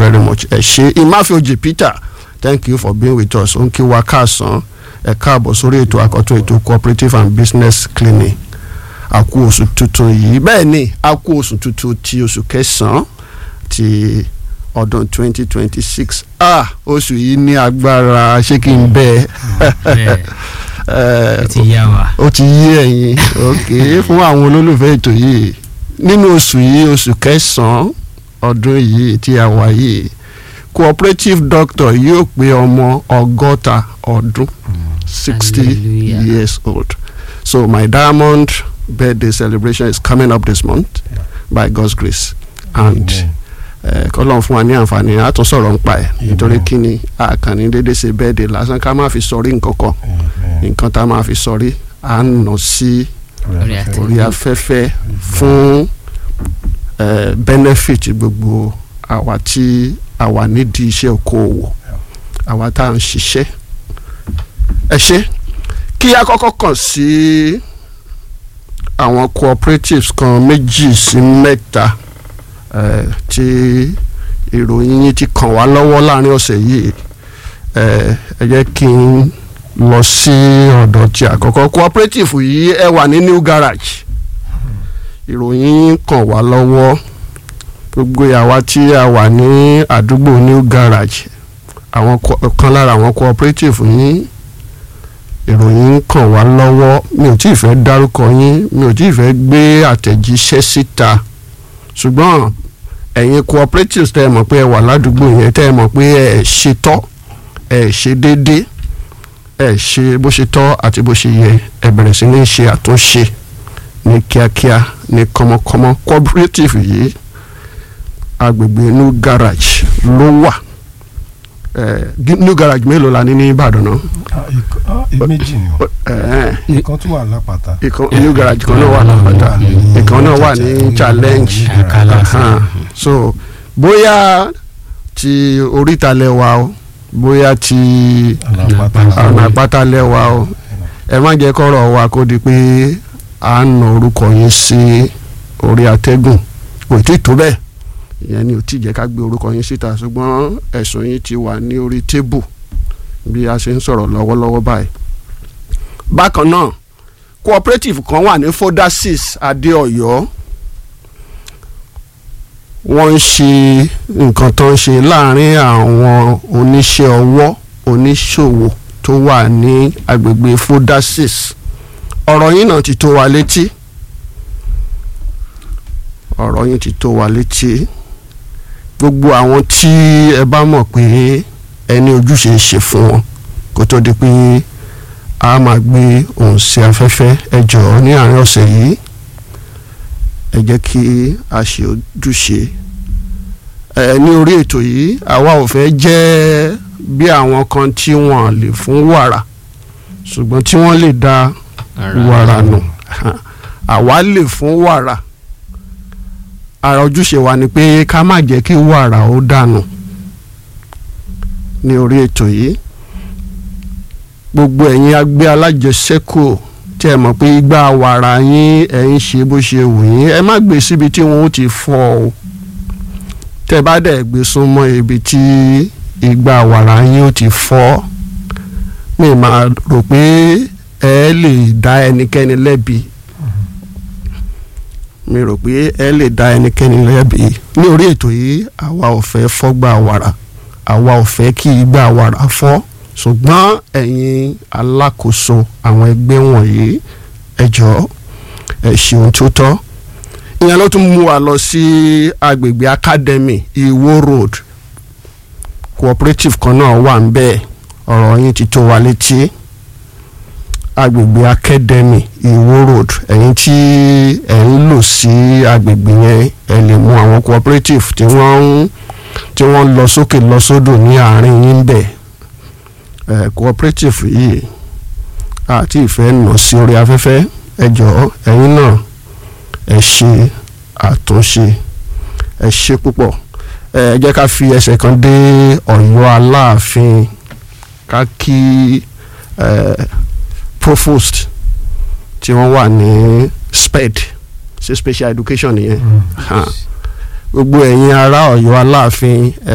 very much ẹ ṣe Imafioji Peter thank you for being with us ó ń kí wa káàsán ẹ káàbọ̀ sórí ètò àkọ́tún ètò cooperative and business clinic a kú oṣù tuntun yìí bẹ́ẹ̀ ni a kú oṣù tuntun ti oṣù kẹsàn-án ti ọdún 2026 ah oṣù yìí ní agbára ṣé kí n bẹ́ẹ̀ bẹ́ẹ̀ ó ti yá wa. ó ti yí ẹ̀yin ok fún àwọn olólùfẹ́ ètò yìí nínú oṣù yìí oṣù kẹsàn-án ọdún yìí tí a wà yìí cooperative doctor yóò pé ọmọ ọgọ́ta ọdún sixty Hallelujah. years old so my diamond birthday celebration is coming up this month by God's grace and kọ́lọ́n fún wa ní àǹfààní a tún sọ̀rọ̀ nípa ẹ̀ nítorí kí ni àkànní dédé ṣe birthday lásán ká má fi sọrí nǹkan kan nǹkan tá a máa fi sọrí à ń nà sí Orí àtẹ. orí afẹ́fẹ́ fún eh, benefit gbogbo àwa tí a wà nídìí iṣẹ́ okòòwò àwa tá à ń ṣiṣẹ́ ẹ ṣe kí a kọ́kọ́ kàn sí àwọn cooperatives kan méjì sí mẹ́ta eh, tí ìròyìn yín ti kàn wá lọ́wọ́ láàrin ọ̀sẹ̀ yìí eh, ẹ jẹ́ kí n lọ sí ọ̀dọ̀ tí àkọ́kọ́ cooperative yìí ẹ wà ní new garage ìròyìn kàn wá lọ́wọ́ gbogbo àwa tí a wà ní àdúgbò new garage àwọn co- kan lára àwọn cooperative yín ìròyìn kàn wá lọ́wọ́ mi ò tí ì fẹ́ dárúkọ yín mi ò tí ì fẹ́ gbé àtẹ̀jíṣẹ́ síta ṣùgbọ́n ẹ̀yin cooperatives tẹ́ ẹ mọ̀ pé ẹ wà ládùúgbò yẹn tẹ́ ẹ mọ̀ pé ẹ ṣe tọ́ ẹ ṣe déédéé ẹ ṣe bó ṣe tọ́ àti bó ṣe yẹ ẹ bẹ̀rẹ̀ sí ní ṣe àtúnṣe ní kíákíá ní kọ́mọkọ́mọ cooperative yìí agbègbè new garage ló wà ẹ new garage mélòó la ní ní Ìbàdàn náà méjì ni o ẹ ìkan tún wà lápáta ìkan new garage kan náà wà lápáta ìkan náà wà ní challenge Àkàlà sí. Ahan. so bóyá ti oríta lẹ́wà o bóyá ti ọ̀nà àpáta lẹ́wà o ẹ má jẹ́ kọ́rọ̀ wa kó di pé à ń nà orúkọ yín sí orí atẹ́gùn kò tí ì tó bẹ́ẹ̀ ìyẹn ni ò tí ì jẹ́ ká gbé orúkọ yín síta ṣùgbọ́n ẹ̀sùn yín ti wà ní orí tébù bí a ṣe ń sọ̀rọ̀ lọ́wọ́lọ́wọ́ báyìí. bákan náà cooperative kan wà ní fodasis adéọyọ wọ́n ń ṣe nǹkan tó ń ṣe láàrin àwọn oníṣẹ́ ọwọ́ oníṣòwò tó wà ní agbègbè fodasis ọ̀rọ̀ yín náà ti tó wa létí ọ̀rọ̀ yín ti tó wa létí gbogbo àwọn tí ẹ bá mọ̀ pé ẹni ojúṣe ṣe fún wọn kó tó di pé a máa gbé ohùn sí afẹ́fẹ́ ẹ jọ̀ọ́ ní àárín ọ̀sẹ̀ yìí ẹ jẹ́ kí a ṣe ojúṣe ẹ ní orí ètò yìí àwa ò fẹ́ jẹ́ bí àwọn kan tí wọ́n lè fún wàrà ṣùgbọ́n tí wọ́n lè da wàrà nù àwa lè fún wàrà ara ojúṣe wa ni pé ká má jẹ́ kí wàrà ó dànù ní orí ètò yìí gbogbo ẹ̀yin agbé alájẹsẹ́kù tí ẹ mọ̀ pé igbá wàrà yín ẹ̀ ń ṣe bó ṣe wù yín ẹ má gbé síbi tí wọ́n ó ti fọ́ o tẹ́ bá dẹ̀ gbé súnmọ́ ibi tí igbá wàrà yín ó ti fọ́ mi máa rò pé ẹ lè dá ẹnikẹ́ni lẹ́bi mi rò pé ẹ lè dá ẹnikẹ́ni lẹ́bi ní orí ètò yìí àwa ò fẹ́ fọ́gbà wàrà àwa ò fẹ́ kí igbá wàrà fọ́ ṣùgbọ́n ẹ̀yin alákòóso àwọn ẹgbẹ́ wọ̀nyí ẹ jọ̀ọ́ ẹ ṣe ohun tó tọ́ ìyẹn ló tún mú wa lọ sí agbègbè academy Iwo Road cooperative kan náà wà ń bẹ́ẹ̀ ọ̀rọ̀ yín ti tó wa létí agbègbè academy Iwo Road ẹ̀yin tí ẹ̀ ń lò sí agbègbè yẹn ẹ lè mú àwọn cooperative tí wọ́n ń tí wọ́n lọ sókè lọ sódò ní àárín yín bẹ̀ ẹ̀ cooperative yìí àti ìfẹ́ nà sí orí afẹ́fẹ́ ẹ jọ̀ọ́ ẹ̀yin náà ẹ ṣe àtúnṣe ẹ ṣe púpọ̀ ẹ jẹ́ ká fi ẹsẹ̀ kan dé Ọ̀yọ́ Aláàfin ká kí ẹ provost tí wọ́n wà ní sped ṣe special education nìyẹn Ha. gbogbo ẹ̀yin ará Ọ̀yọ́ Aláàfin ẹ